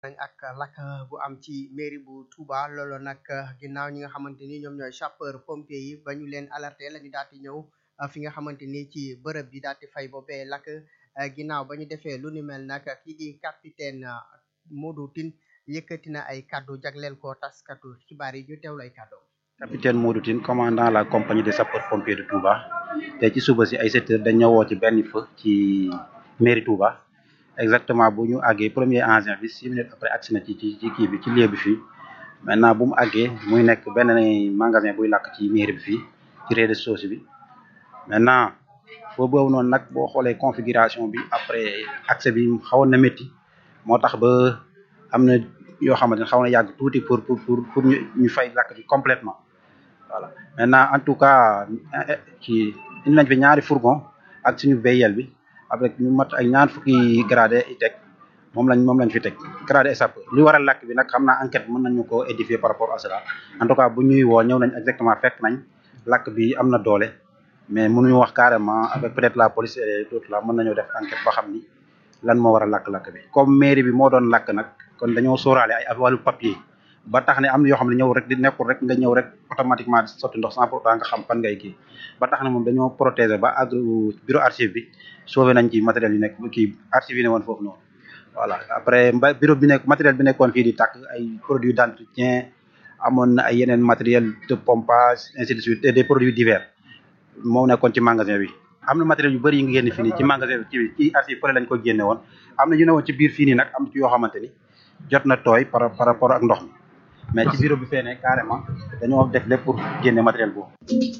nañ ak lakk bu am ci mairie bu Touba loolu nag ginnaaw ñi nga xamante ni ñoom ñooy sapeur pompier yi ba ñu leen alerté la ñu daal di ñëw fi nga xamante ni ci bërëb bi daal di fay boobee lakk ginnaaw ba ñu defee lu ni mel nag kii di capitaine Modou Tine yëkkati na ay kaddu jagleel ko taskatu xibaar yi ñu teewlu ay kaddu. capitaine Modou Tine commandant la compagnie des sapeurs pompiers de Touba te ci suba si ay sept heures dañ ñëwoo ci benn feu ci mairie Touba exactement bu ñu àggee premier engin bi six minutes après agsi na ci ci ci kii bi ci lieu bi fii maintenant bu mu àggee muy nekk benn magasin buy làkk ci mairie bi fii ci rez-de-chaussée bi maintenant foo boobu noonu nag boo xoolee configuration bi après accès bi xawoon na métti moo tax ba am na yoo xamante ne xaw na yàgg tuuti pour pour pour pour ñu ñu fay làkk bi complètement voilà maintenant en tout cas ci indi nañ fi ñaari fourgon ak suñu béyel bi avec ñu mat ay ñaar fukki gradé i teg moom lañ moom lañ fi teg gradé sapeur li waral làkk bi nag xam naa enquête mën nañu ko édifier par rapport à cela en tout cas bu ñuy woo ñëw nañ exactement fekk nañ làkk bi am na doole mais mënuñu wax carrément avec peut-être la police et tout là mën nañoo def enquête ba xam ni lan moo war a lakk-lakk bi comme mairie bi moo doon lakk nag kon dañoo sóoraale ay wàllu papier ba tax ne am na yoo xam ne ñëw rek di nekkul rek nga ñëw rek automatiquement sotti ndox sans pourtant nga xam fan ngay kii ba tax ne moom dañoo protéger ba ak bureau archive bi sauvé nañ ci matériel yi nekk kii archive yi ne woon foofu noonu voilà après mba bureau bi nekk matériel bi nekkoon fii di tàkk ay produits d'entretien amoon na ay yeneen matériel de pompage ainsi de suite et des produits divers moo nekkoon ci magasin bi am na matériel yu bëri yi nga génn fii nii ci magasin bi ci ci archive fële lañ ko génne woon am na yu ne woon ci biir fii nii nag am ci yoo xamante ni jot na tooy par par rapport ak ndox mi mais ci bureau bi fee ne carrément dañoo def lépp pour génne matériel boobu.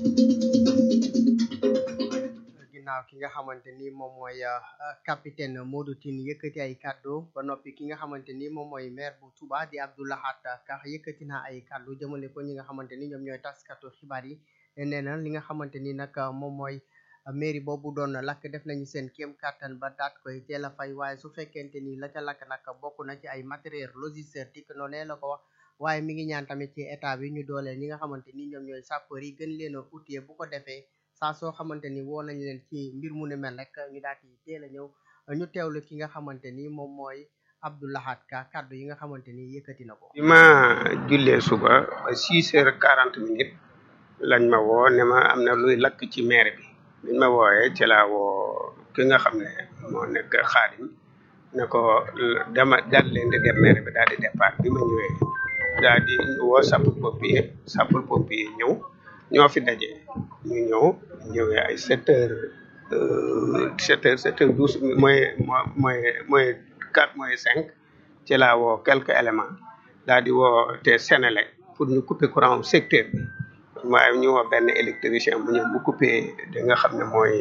ginnaaw ki nga xamante ni moom mooy capitaine Modou Tine yëkkati ay kaddu ba noppi ki nga xamante ni moom mooy maire bu Touba di Abdou Lahad Ka yëkkati na ay kaddu jëmale ko ñi nga xamante ni ñoom ñooy taskatu xibaar yi nee na li nga xamante ni nag moom mooy mairie boobu doon lakk def nañu seen kéem kattan ba daat koy teel a fay waaye su fekkente ni la ca lakk nag bokk na ci ay matériel logistique noonu la ko wax waaye mi ngi ñaan tamit ci état bi ñu dooleel ñi nga xamante ni ñoom ñooy sapeur yi gën leen a outiller bu ko defee saa soo xamante ni woo nañ leen ci mbir mu ne mel rek ñu daal di teel a ñëw ñu teewlu ki nga xamante ni moom mooy Abdou Lahad Ka kaddu yi nga xamante ni yëkkati na ko. bi ma jullee suba ba six heures quarante minutes lañ ma woo ne ma am na luy lakk ci maire bi biñ ma wooyee ci laa woo ki nga xam ne moo nekk xaadim ne ko dama daal leen di dem maire bi daal di départ bi ma ñëwee daal di woo sapeur pompier sapeur pompier ñëw ñoo fi daje ñu ñëw ñëwee ay sept heures sept heures sept heures douze mooy mooy mooy quatre mooy cinq ci laa woo quelques éléments daal di woo te Sénélec pour ñu couper courant secteur bi waaye ñu woo benn électricien bu ñëw bu coupé da nga xam ne mooy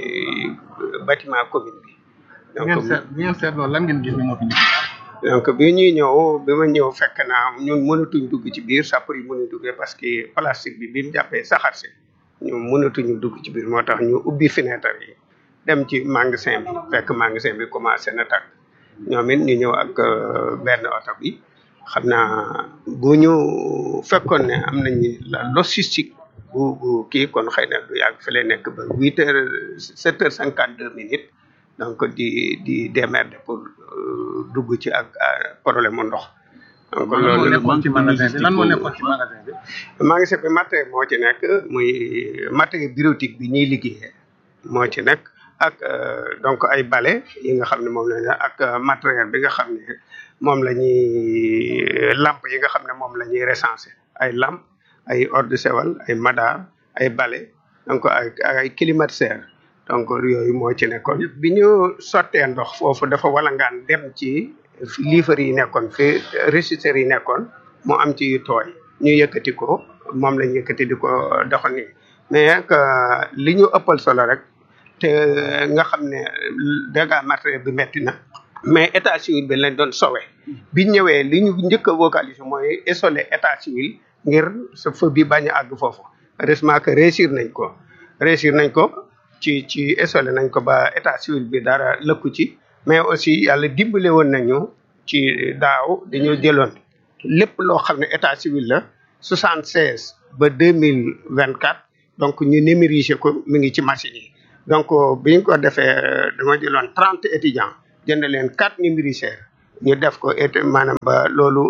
bâtiment commune bi. donc bi ngeen seet loolu lan ngeen gis ni moo fi donc bi ñuy ñëw bi ma ñëw fekk naa ñun mënatuñ dugg ci biir sapeur yi mënuñ duggee parce que plastique bi bi mu jàppee saxaar si ñu mënatuñu dugg ci biir moo tax ñu ubbi fenêtre yi dem ci magasin bi fekk magasin bi commencé na tàkk ñoom it ñu ñëw ak benn oto bi. xam naa bu ñu fekkoon ne am nañu la logistique bu bu kii kon xëy na du yàgg fi lay nekk ba huit heures sept heures cinquante deux minutes donc di di démerder pour dugg ci ak problème mu ndox. donc loolu nekkoon ci magasin bi lan moo nekkoon ci magasin bi. magasin bi matériel moo ci nekk muy matériel bureautique bi ñuy liggéeyee moo ci nekk ak donc ay balai yi nga xam ne moom la ak matériel bi nga xam ne. moom la ñuy lampe yi nga xam ne moom la ñuy recenser ay lampe ay eau de Javel ay madar ay balai donc ay ay climatiseur donc yooyu moo ci nekkoon bi ñu sottee ndox foofu dafa walangaan dem ci liifar yi nekkoon fi régisseurs yi nekkoon mu am ci yu tooy ñu yëkkati ko moom la ñu yëkkati di ko doxal nii mais li ñu ëppal solo rek te nga xam ne dégâts matériel bi metti na mais état civil bi lañ doon sowe bi ñëwee li ñu njëkk a vocaliser mooy isoler état civil ngir sa feu bi bañ a àgg foofu heureusement que réussir nañ ko réussir nañ ko ci ci isoler nañ ko ba état civil bi dara lëkku ci mais aussi yàlla dimbale woon nañu ci daaw dañoo jëloon lépp loo xam ne état civil la soixante seize ba deux mille vingt quatre donc ñu numériser ko mi ngi ci machine yi donc bi ñu ko defee dama jëloon trente étudiants jënd leen quatre numériseurs ñu def ko et maanaam ba loolu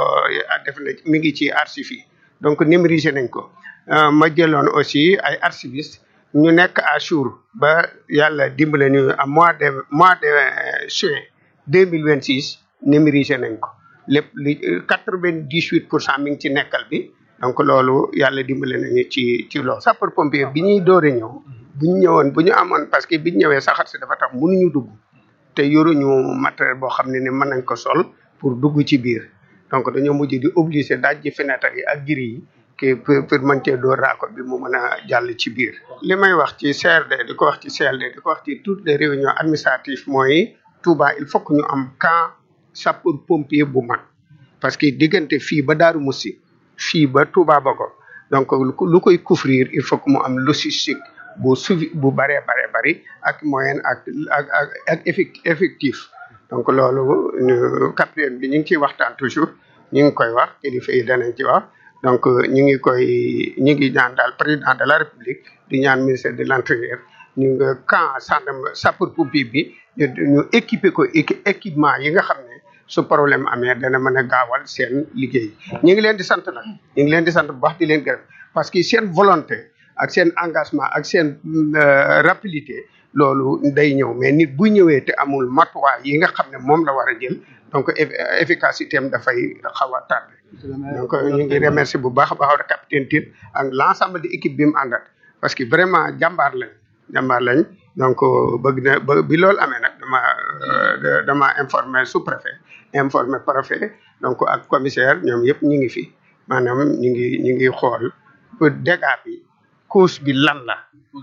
def na mi ngi ci archives yi donc numériser nañ ko ma jëloon aussi ay archivistes ñu nekk à jour ba yàlla dimbale ñu à mois de mois de juin deux mille vingt six numériser nañ ko lépp li quatre vingt dix huit pour cent mi ngi ci nekkal bi donc loolu yàlla dimbale nañu ci ci loolu. sapeur pompier bi ñuy doore ñëw bu ñu ñëwoon bu ñu amoon parce que bi ñu ñëwee saxaar si dafa tax mënuñu dugg te yoruñu matériel boo xam ne ni mën nañ ko sol pour dugg ci biir donc dañoo mujj di obligé daaj ji fenêtre yi ak giri yi ki pour pour mën cee door raako bi mu mën a jàll ci biir. li may wax ci CRD di ko wax ci CLD di ko wax ci toutes les réunions administratives mooy Touba il faut que ñu am camp sapeur pompier bu mag parce que diggante fii ba Daaru Musi fii ba Touba Bogo donc lu koy couvrir il faut que mu am logistique bu suivi bu bëree bare bëri ak moyen ak ak ak ak effectif donc loolu capitaine bi ñu ngi ciy waxtaan toujours ñu ngi koy wax kilifa yi danañ ci wax donc ñu ngi koy ñu ngi ñaan daal président de la république di ñaan ministère de l'intérieur ñu nga camp gendarme sapeur pompier bi ñu ñu équiper ko équipement yi nga xam ne su problème amee dana mën a gaawal seen liggéey ñu ngi leen di sant nag ñu ngi leen di sant bu baax di leen gërëm parce que seen volonté ak seen engagement ak seen rapidité loolu day ñëw mais nit bu ñëwee te amul matuwaay yi nga xam ne moom la war a jël donc efficacité am dafay xaw a tardé donc ñu ngi remercier bu baax a baax capitaine Tine ak l' ensemble de équipe bi mu àndat parce que vraiment jàmbaar lañ jàmbaar lañ donc bëgg na ba bi loolu amee nag dama dama informé sous préfet informé préfet donc ak commissaire ñoom yëpp ñu ngi fi maanaam ñu ngi ñu ngi xool pour dégâts bi cause bi lan la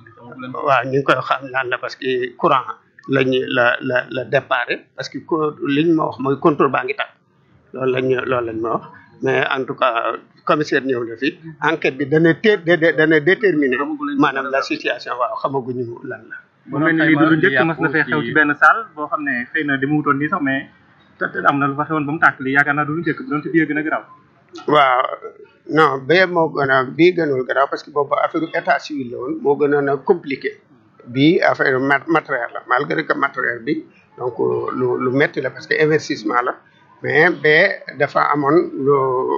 waaw ñu ngi koy xam lan la parce que courant lañu la la la déparé parce que liñ ma wax mooy contrôle baa ngi tàkk loolu lañ loolu lañ ma wax mais en tout cas commissaire ñëw na fi enquête bi dana té dana déterminer maanaam la situation waaw xamaguñu lan la bu mel ni lii du lu njëkk mas na fee xew ci benn salle boo xam ne xëy na dama wutoon nii sax mais te am na lu fa xewoon ba mu tàkk lii yaakaar naa du lu njëkk bi doon te bii gën a garaaw waaw non bee moo gën a bii gënul garaaw parce que boobu affaire état civil la woon moo gënoon a compliqué bii affaire matériel la malgré que matériel bi donc lu lu métti la parce que investissement la mais bee dafa amoon lu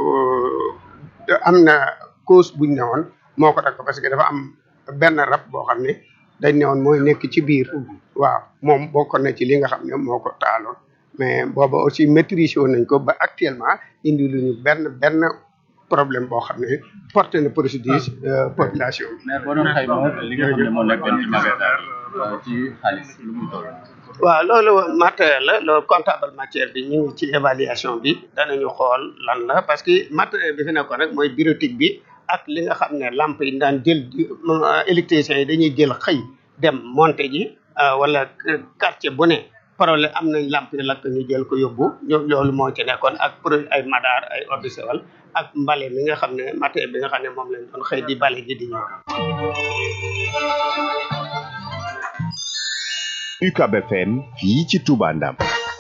am na cause buñ ne woon moo ko takk parce que dafa am benn rab boo xam ne dañ ne woon mooy nekk ci biir waaw moom bokkoon na ci li nga xam ne moo ko taaloon mais booba aussi maîtriser woon nañ ko ba actuellement indi lu ñu benn benn problème boo xam ne porté na préjudice population bi. mais boo doon xayma li nga xam ne moo nekkoon ci magasin ci xaalis lu muy toll. waaw loolu matériel la loolu comptable matière bi ñu ngi ci évaluation bi danañu xool lan la parce que matériel bi fi nekkoon rek mooy bureautique bi ak li nga xam ne lampe yi daan jël électriciens yi dañuy jël xëy dem monter ji wala quartier bu ne problème am nañ lampe yi lakk ñu jël ko yóbbu loolu moo ci nekkoon ak produit ay madar ay eau de Javel ak mbale mi nga xam ne matériel bi nga xam ne moom lañ doon xëy di bale ji di ñëw UCAB FM fii ci Touba Ndam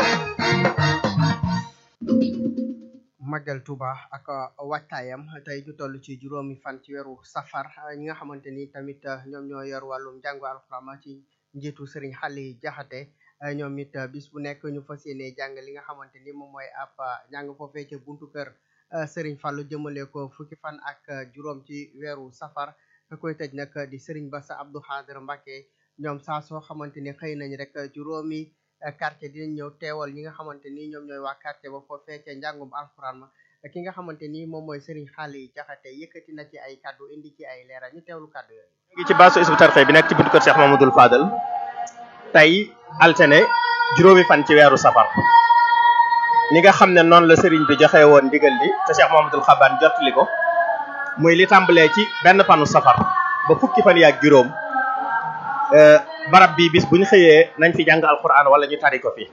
Magal Touba ak wattaayam tey ñu toll ci juróomi fan ci weeru safar ñi nga xamante ni tamit ñoom ñoo yor wàllum njàngu alxuraan ci njiitu Serigne Xali Jaxate ñoom it bis bu nekk ñu fas yéene jàng li nga xamante ni moom mooy ab njàng foofee ca buntu kër Serigne Fallou jëmale ko fukki fan ak juróom ci weeru safar ka koy tëj nag di Serigne Bassa Abdou Khadir Mbacké ñoom saa soo xamante ni xëy nañ rek juróomi quartier dinañ ñëw teewal ñi nga xamante ni ñoom ñooy waa quartier ba foofee ca njàngum alxuraan ma ki nga xamante ni moom mooy Serigne Xaali Jaxate yëkkati na ci ay kaddu indi ci ay leeral ñu teewlu kaddu yooyu. ngi ci baasu Hizbut Tarqiyyah bi nekk ci buntu kër Cheikh Mamadou Fadal tey altine juróomi fan ci weeru safar ni nga xam ne noonu la Serigne bi joxe woon ndigal li te Cheikh Mamadou Xaban jottali ko muy li tàmbalee ci benn fanu safar ba fukki fan yaak juróom. barab bi bis bu ñu xëyee nañ fi jàng alquran wala ñu tari ko fi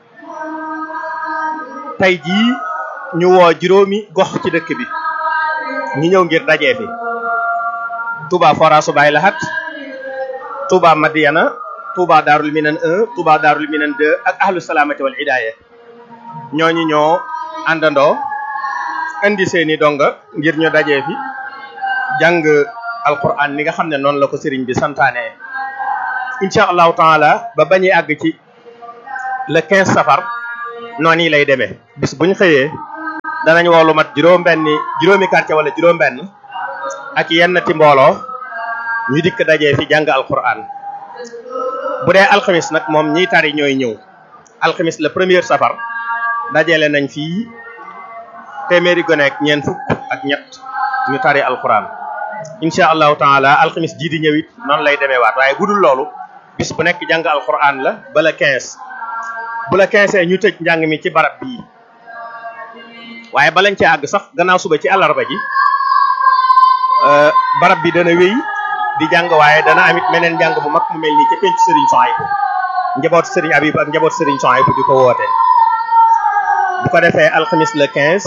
tey jii ñu woo juróomi gox ci dëkk bi ñu ñëw ngir dajee fi Touba Forasu Baay Lahat Touba Madiana Touba Darul Minan 1 Touba Darul Minan 2 ak ahlu salaamati wal hidaaya ñooñu ñoo àndandoo indi seeni donga ngir ñu dajee fi jàng alquran ni nga xam ne noonu la ko sëriñ bi santaane incha allahu taala ba bañuy àgg ci le 15 safar noonu yi lay demee bis buñ xëyee danañ woo lu mat juróom-benni juróomi quartier wala juróom-benn ak yenn ti mbooloo ñu dikk dajee fi jàng alquran bu dee alxamis nag moom ñiy tari ñooy ñëw alxamis le premier safar dajale nañ fii téeméeri gone ak ñeent fukk ak ñett ñu tari alquran incha allahu taala alxamis jii di ñëwit noonu lay demee waat waaye bu dul loolu bis bu nekk jàng alquran la ba la 15 bu la 15 ñu tëj njàng mi ci barab bii waaye balañ ci àgg sax gannaaw suba ci àllarba ji barab bi dana wéy di jàng waaye dana amit meneen njàng bu mag mu mel nii ca penc Serigne Souhaïbou njaboot Serigne Habib ak njaboot Serigne Souhaïbou di ko woote bu ko defee alxamis le 15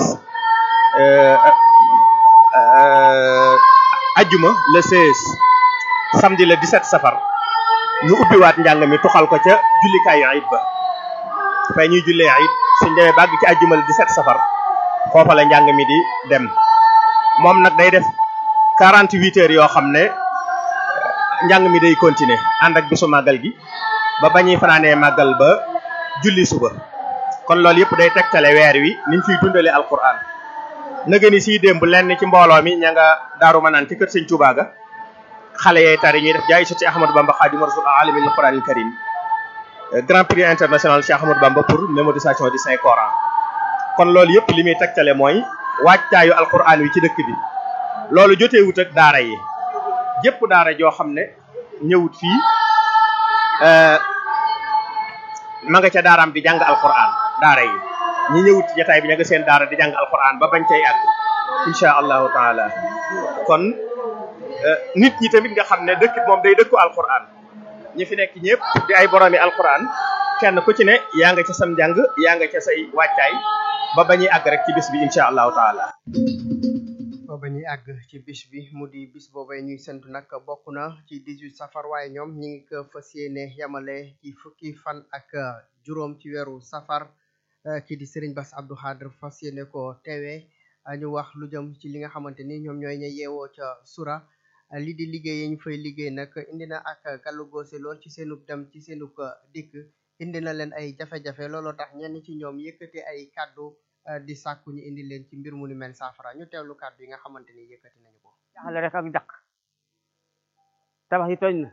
ajjuma le 16 samedi le 17 safar ñu ubbiwaat njàng mi tuxal ko ca jullikaayu ayit ba fay ñuy jullee ayit suñ demee bàgg ci ajjuma le 17 safar foofa la njàng mi di dem moom nag day def 48 heures yoo xam ne njàng mi day continuer ànd ak bisu màggal gi ba bañuy fanaanee màggal ba julli suba kon loolu yëpp day tegtale weer wi niñ fiy dundale alquran nëgë ni siy démb lenn ci mbooloo mi ña nga daaru manaan ci kër sëñ Tuubaa ga xale yay tari ñuy def jaay soti Ahmadou Bamba Xaadimu Rasuul alimil Qur'anil Karim grand prix international Cheikh Ahmadou Bamba pour mémorisation du Saint Coran kon loolu yëpp li muy tegtale mooy waajtaayu alquran wi ci dëkk bi loolu joteewut ak daara yi jëpp daara joo xam ne ñëwut fii ma nga ca daaraam di jàng alquran daara yi ñi ñëwut ci jataay bi ña nga seen daara di jàng alquran ba bañ cay àgg insha allahu taala kon nit ñi tamit nga xam ne dëkk moom day dëkku alquran ñi fi nekk ñëpp di ay boroomi alquran kenn ku ci ne yaa nga ca sam njàng yaa nga ca say wàccaay ba bañuy àgg rek ci bis bi insha allahu taala booba ñuy àgg ci bis bi mu di bis boobay ñuy sentu nag bokk na ci 18 safar waaye ñoom ñi ngi ko fas yéene yamale ci fukki fan ak juróom ci weeru safar kii di Serigne Bass Abdou Khadre fas yéene ko teewee ñu wax lu jëm ci li nga xamante ni ñoom ñooy ña yeewoo ca sura li di liggéey yi ñu fay liggéey nag indi na ak gàllu goose lool ci seenub dem ci seenub dikk indi na leen ay jafe-jafe looloo tax ñenn ci ñoom yëkkati ay kàddu di sàkku ñu indi leen ci mbir mu ni mel saafara ñu teewlu kàddu yi nga xamante ni yëkkati nañu ko jaxale rek ak daq tabax yi tooñ na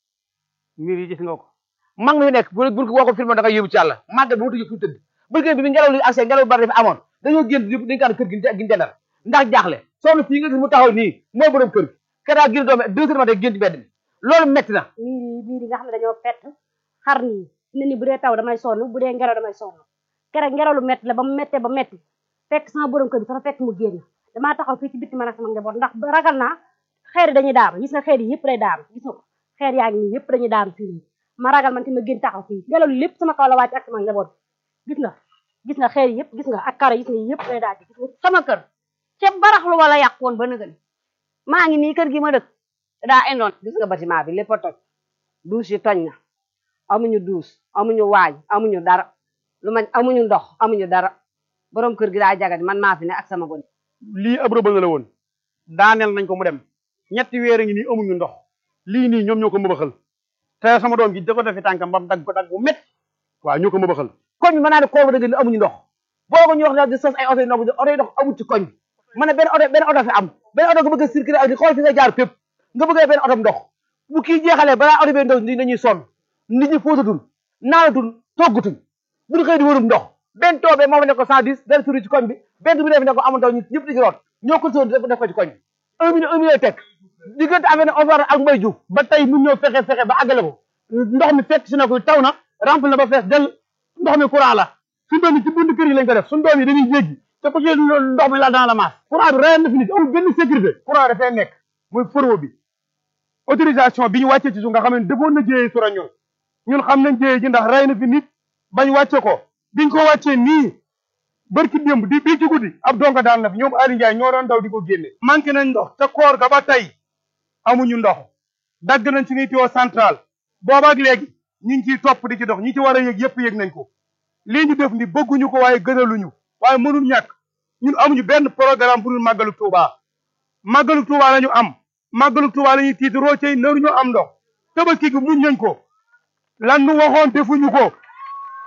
mbir yi gis nga ko mag mi nekk bu bu boo ko filmé da nga yóbbu ci yàlla màggal bi mu tëj fu tëdd bëgg bi bi ngelaw li accès ngelaw bari dafa amoon dañoo génn yëpp dañ kaan kër gi gi jëndal ndax jaaxle soxna fii nga gis mu taxaw nii mooy borom kër gi kedaa gën doome deux heures matin génn ci mbedd mi loolu metti na miir miir yi nga xam ne dañoo fett xar nii ne ni bu dee taw damay sonn bu dee ngelaw damay sonn keroog ngelaw lu metti la ba mu mettee ba metti fekk sama borom kër bi sax fekk mu génn damaa taxaw fii ci bitti man ak sama njaboot ndax ragal naa xeer yi dañuy daanu gis nga xeer yi yëpp day daanu gis nga ko xeer yaa ngi nii yëpp dañuy daanu fii nii ma ragal man ti ma génn taxaw fii ngelaw li lépp sama kaw la wàcc ak sama njaboot gis nga gis nga xeer yi yëpp gis nga ak karo gis nga yëpp day daal gis nga sama kër ca baraxlu wala yàq woon ba nëgën maa ngi nii kër gi ma dëkk daa indoon gis nga bâtiment bi lépp a toj douche yi toj na amuñu douche amuñu waañ amuñu dara lu ma amuñu ndox amuñu dara borom kër gi daa jagadi man maa fi ne ak sama gone lii ab rëbal la woon daaneel nañ ko mu dem ñetti weer a ngi nii amuñu ndox lii nii ñoom ñoo ko mëbaxal te sama doom ji da ko defi tànkam bam dagg ko dagg bu métti waaw ñoo ko mëbaxal koñ bi mën naa ne kooba dëgg ni amuñu ndox boo ko ñu wax di sos ay oto yi ndox oto yi ndox amul ci koñ bi ma ne benn oto benn oto fi am benn oto nga bëgg a circuler ak di xool fi nga jaar fépp nga bëgg benn oto ndox bu kii jeexalee balaa oto bee ndox ni dañuy sonn nit ñi fóotatul naanatul toggatuñ bu ñu xëy di wërum ndox benn toobee moo fa ne ko cent dix benn suri ci koñ bi benn bi def ne ko amul ndox ñu ñëpp di ci root ñoo ko soon def ko ci koñ bi un million un million teg diggante amee ne Omar ak Mbaye Diouf ba tey mun ñoo fexe fexe ba àggale ko ndox mi fekk si na ko taw na rempli na ba fees del ndox mi courant la suñu doom yi ci bunt kër yi lañ ko def suñu doom yi dañuy jéggi te ko ci ndox mi la dans la masse courant bi reen na fi nit amul benn sécurité courant dafay nekk muy forwo bi autorisation bi ñu wàccee ci suuf nga xam ne defoon na jéyee sura ñun ñun xam nañ jéyee ji ndax rey na fi nit bañ wàcce ko biñ ko wàccee nii barki démb di bii ci guddi ab donga daal na fi ñoom Aliou Ndiaye ñoo doon daw di ko génne manqué nañ ndox te koor ga ba tey amuñu ndox dagg nañ suñuy tuyau central boobaak léegi ñu ngi ciy topp di ci dox ñi ci war a yëg yëpp yëg nañ ko lii ñu def ni bëgguñu ko waaye gënaluñu waaye mënul ñàkk ñun amuñu benn programme bu dul màggalu Touba màggalu Touba la ñu am màggalu Touba la ñuy tiit roocey naruñu am ndox tabaski gi muñ nañ ko lan nu waxoon defuñu ko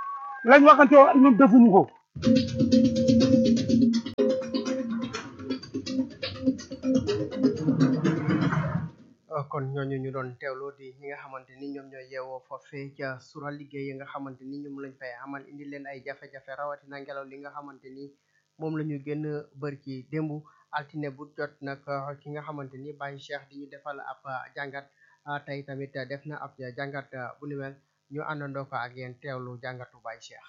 lañ waxante woon ñun defuñu ko kon ñooñu ñu doon teewlu di ñi nga xamante ni ñoom ñooy yeewoo foofee ca sura liggéey yi nga xamante ni ñoom lañ fay amal indi leen ay jafe-jafe rawatina ngelaw li nga xamante ni moom la ñu gën a bër ci démb altine bu jot nag ki nga xamante ni Baye Cheikh di ñu defal ab jàngat tey tamit def na ab jàngat bu ni mel ñu àndandoo ko ak yéen teewlu jàngatu Baye Cheikh.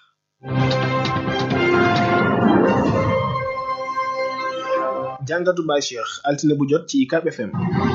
jàngatu Baye Cheikh altine bu jot ci UCAB FM.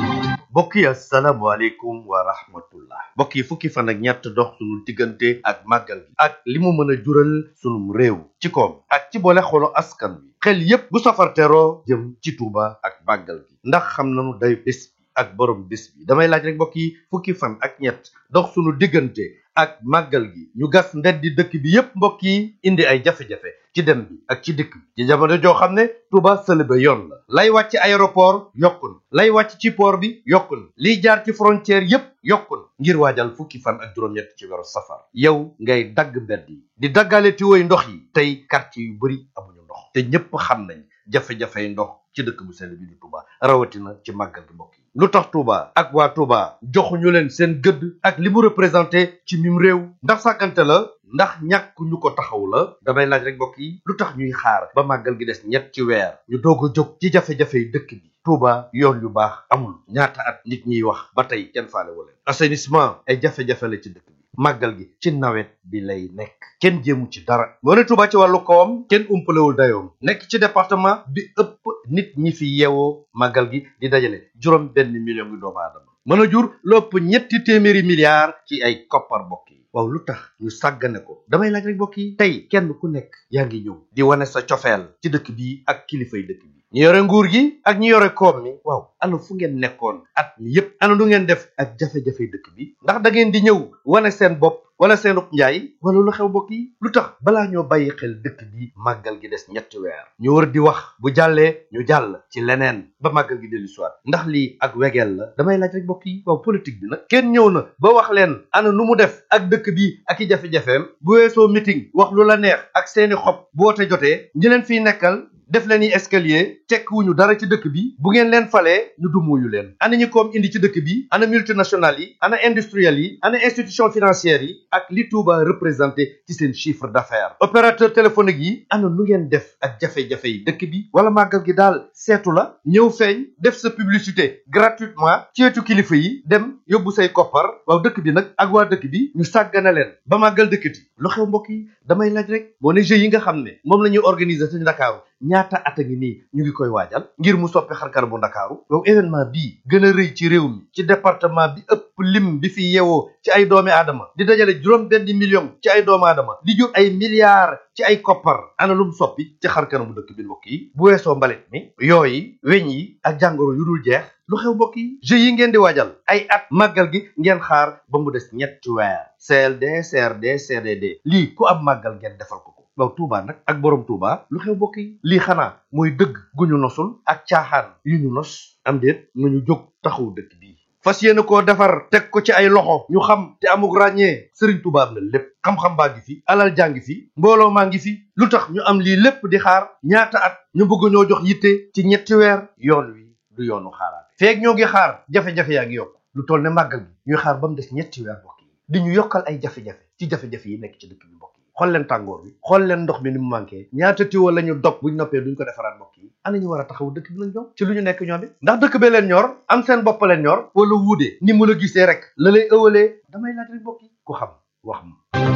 mbokk yi asalaamaaleykum wa rahmatullah mbokk yi fukki fan ak ñett dox sunu diggante ak màggal gi ak li mu mën a jural sunum réew ci koom ak ci boole xolu askan wi xel yépp bu safar teroo jëm ci Tuuba ak màggal gi ndax xam nanu day bés bi ak borom bés bi damay laaj rek mbokk yi fukki fan ak ñett dox sunu diggante ak màggal gi ñu gas ndeddi dëkk bi yépp mbokk yi indi ay jafe-jafe ci dem bi ak ci dikk bi ci jamono joo xam ne Touba sëlëbe yoon la lay wàcc aéroport yokkun lay wàcc ci port bi yokkun liy jaar ci frontière yépp yokkun ngir waajal fukki fan ak juróom-ñett ci weeru safar yow ngay dagg mbedd yi di daggale tiwoy ndox yi tey quartier yu bari amuñu ndox te ñépp xam nañ jafe-jafey ndox ci dëkk bu sell bi di Touba rawatina ci màggal gi mbokk yi lu tax Touba ak waa Touba joxuñu leen seen gëdd ak li mu représenté ci mim réew ndax sàggante la ndax ñàkk ñu ko taxaw la damay laaj rek mbokk yi lu tax ñuy xaar ba màggal gi des ñett ci weer ñu doog a jóg ci jafe-jafey dëkk bi Touba yoon yu baax amul ñaata at nit ñiy wax ba tey kenn faale wala assainissement ay jafe-jafe la ci dëkk bi màggal gi ci nawet bi lay nekk kenn jéemu ci dara moo ne Touba ci wàllu kawam kenn umpalewul dayoom nekk ci département bi ëpp nit ñi fi yeewoo màggal gi di dajale juróom benn million ngi doomu aadama mën a jur lopp ñetti téeméeri milliards ci ay koppar mbokk yi waaw lu tax ñu sàggane ko damay laaj rek mbokk yi tey kenn ku nekk yaa ngi ñëw di wane sa cofeel ci dëkk bi ak kilifay dëkk bi ñi yore nguur gi ak ñi yore koom mi waaw ana fu ngeen nekkoon at mi yépp ana lu ngeen def ak jafe-jafe dëkk bi ndax da ngeen di ñëw wane seen bopp wala seen njaay wala lu xew mbokk yi lu tax balaa ñoo bàyyi xel dëkk bi màggal gi des ñetti weer ñu war di wax bu jàllee ñu jàll ci leneen ba màggal gi dellu soit ndax lii ak wegeel la damay laaj rek mbokk yi waaw politique bi nag kenn ñëw na ba wax leen ana nu mu def ak dëkk bi ak i jafe-jafeem bu weesoo meeting wax lu la neex ak seeni xob bu wote jotee ñi leen fiy nekkal def leen yi escalier tekk wuñu dara ci dëkk bi bu ngeen leen falee ñu dumuyu leen ana ñi koom indi ci dëkk bi ana multinationales yi ana industriels yi ana institution financières yi ak li Touba représenté ci seen chiffre d'affaires opérateur téléphonique yi ana nu ngeen def ak jafe-jafe yi dëkk bi wala màggal gi daal seetu la ñëw feeñ def sa publicité gratuitement ci wetu kilifa yi dem yóbbu say koppar waaw dëkk bi nag ak waa dëkk bi ñu sàggane leen ba màggal dëkkati lu xew mbokk yi damay laaj rek boo ne jeux yi nga xam ne moom la ñuy organiser ci Ndakaaru ñaata at a ngi nii ñu ngi koy waajal ngir mu soppi xarkar bu ndakaaru yow événement bii gën a rëy ci réew mi ci département bi ëpp lim bi fi yeewoo ci ay doomi aadama di dajale juróom benn million ci ay doomi aadama di jur ay milliards ci ay koppar ana lum soppi ci xarkar bu dëkk bi mbokk yi bu weesoo mbalit mi yooyu weñ yi ak jàngoro yu dul jeex lu xew mbokk yi jeux yi ngeen di waajal ay at màggal gi ngeen xaar ba mu des ñetti weer CLD CRD CDD lii ku am màggal ngeen defal ko ko waaw Touba nag ak borom Touba lu xew mbokk yi lii xanaa mooy dëgg gu ñu nosul ak caaxaan yu ñu nos am déet nga ñu jóg taxaw dëkk bii fas yéene koo defar teg ko ci ay loxo ñu xam te amuk ràññee Serigne Touba am na lépp xam-xam baa ngi fi alal jaa ngi fi mbooloo maa ngi fi lu tax ñu am lii lépp di xaar ñaata at ñu bëgg ñoo jox yitte ci ñetti weer yoon wi du yoonu xaaraat feeg ñoo ngi xaar jafe-jafe yaa ngi yokk lu toll ne màggal gi ñuy xaar ba mu des ñetti weer mbokk yi di ñu yokkal ay jafe-jafe ci jafe-jafe yi nekk ci dëkk bi mbokk yi xool leen tàngoor bi xool leen ndox mi ni mu manqué ñaata tiwo la ñu dog buñ noppee duñ ko defaraat mbokk yi ana ñu war a taxaw dëkk bi lañ ñoom ci lu ñu nekk ñoom it ndax dëkk bee leen ñor am seen bopp leen ñor wala wuude ni mu la gisee rek la lay ëwalee damay laaj rek mbokk yi ku xam wax ma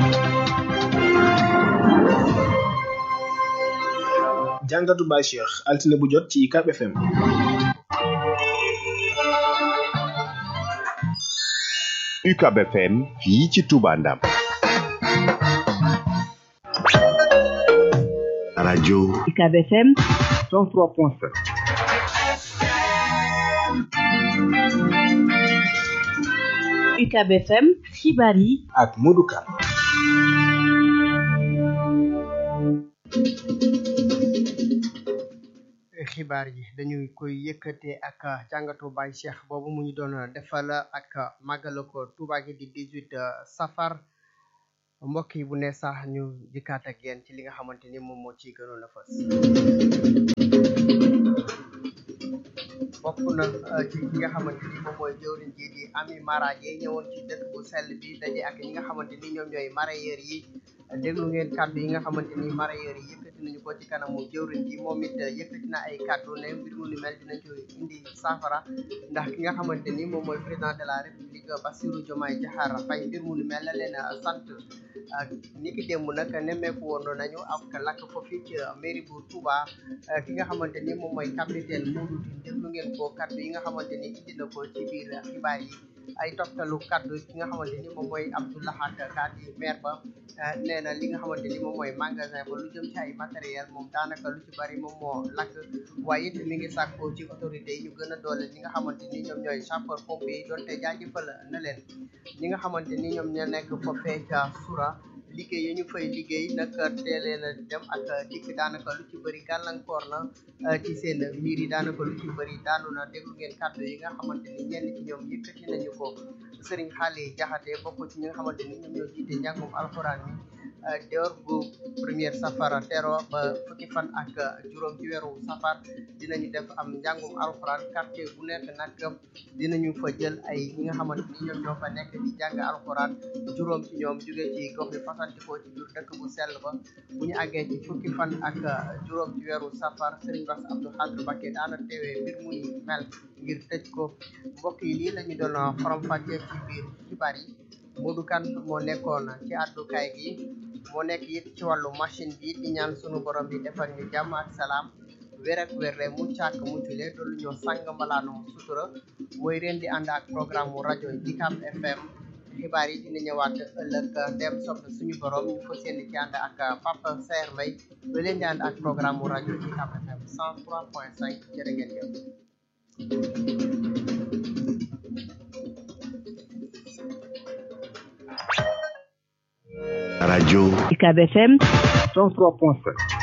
jàngatu Baye Cheikh altine bu jot ci UCAB FM UCAB FM fii ci Touba Ndam radio UCAB FM 103.7 UCAB FM xibaar yi ak Modou Kane xibaar yi dañuy koy yëkkate ak jàngatu Baye Cheikh boobu mu ñu doon defal ak màggal ko Touba gi di 18 safar mbokk yi bu ne sax ñu dikkaat ak yéen ci li nga xamante ni moom moo ciy gënoon a fës bokk na ci ki nga xamante ni moom mooy jëwriñ ji di Ami Mara Dieye ñëwoon ci dëkk bu sell bi daje ak ñi nga xamante ni ñoom ñooy mareyeur yi déglu ngeen kàddu yi nga xamante ni mareyeur yi yëkkati nañu ko ci kanamu jëwriñ ji moom it yëkkati na ay kàddu ne mbir mu ni mel dinañ ci indi saafara ndax ki nga xamante ni moom mooy président de la république Bassirou Diomaye Diakhar Faye mbir mu ni mel la leen sant ni ki démb nag nemmeeku woon nañu ak lakk foofu ci mairie bu Touba ki nga xamante ni moom mooy capitaine Modou Tine déglu ngeen ko kàddu yi nga xamante ni indi na ko ci biir xibaar yi ay toftalu kàddu ki nga xamante ni moom mooy Abdoulahat Ka di maire ba nee na li nga xamante ni moom mooy magasin ba lu jëm ci ay matériel moom daanaka lu ci bari moom moo lakk waaye it mi ngi sàkkoo ci autorité yi ñu gën a doole ñi nga xamante ni ñoom ñooy sapeur pompier yi doonte jaajëfal na leen ñi nga xamante ni ñoom ñoo nekk foofee ca Soura liggéey yi ñu fay liggéey nag teelee na dem ak dikk daanaka lu ci bëri gàllankoor na ci seen mbir yi daanaka lu ci bëri daanu na déglu ngeen kàddu yi nga xamante ni ñenn ci ñoom yëkkati nañu ko Serigne Xaali Jaxate bokk ci ñi nga xamante ni ñoom ñoo jiite njàngum alxuraan mi door bu première safar tero ba fukki fan ak juróom ci weeru safar dinañu def am njàngum alxuraan quartier bu nekk nag dinañu fa jël ay ñi nga xamante ni ñoom ñoo fa nekk di jàng alxuraan juróom ci ñoom jóge ci gox yi fasantikoo ci biir dëkk bu sell ba bu ñu àggee ci fukki fan ak juróom ci weeru safar Serigne Bass Abdou Khadre Mbacké daana teewee mbir muy mel ngir tëj ko mbokk yi lii la ñu doon faram fàccee ci biir xibaar yi Modou Kane moo nekkoon ci àddukaay gi moo nekk it ci wàllu machine bi di ñaan sunu borom bi defal ñu jàmm ak salaam wér ak wér le mucc ak muccule doolu ñoo sàng mbalaanu sutura mooy ren di ànd ak programme mu rajo Ucab FM xibaar yi dina ñëwaat ëllëg dem sopp suñu borom ñu fas yéene ci ànd ak Papa Saer Mbaye ba leen di ànd ak programme mu rajo Ucab FM 103.5 jërë ngeen jëf Radio UCAB FM 103.5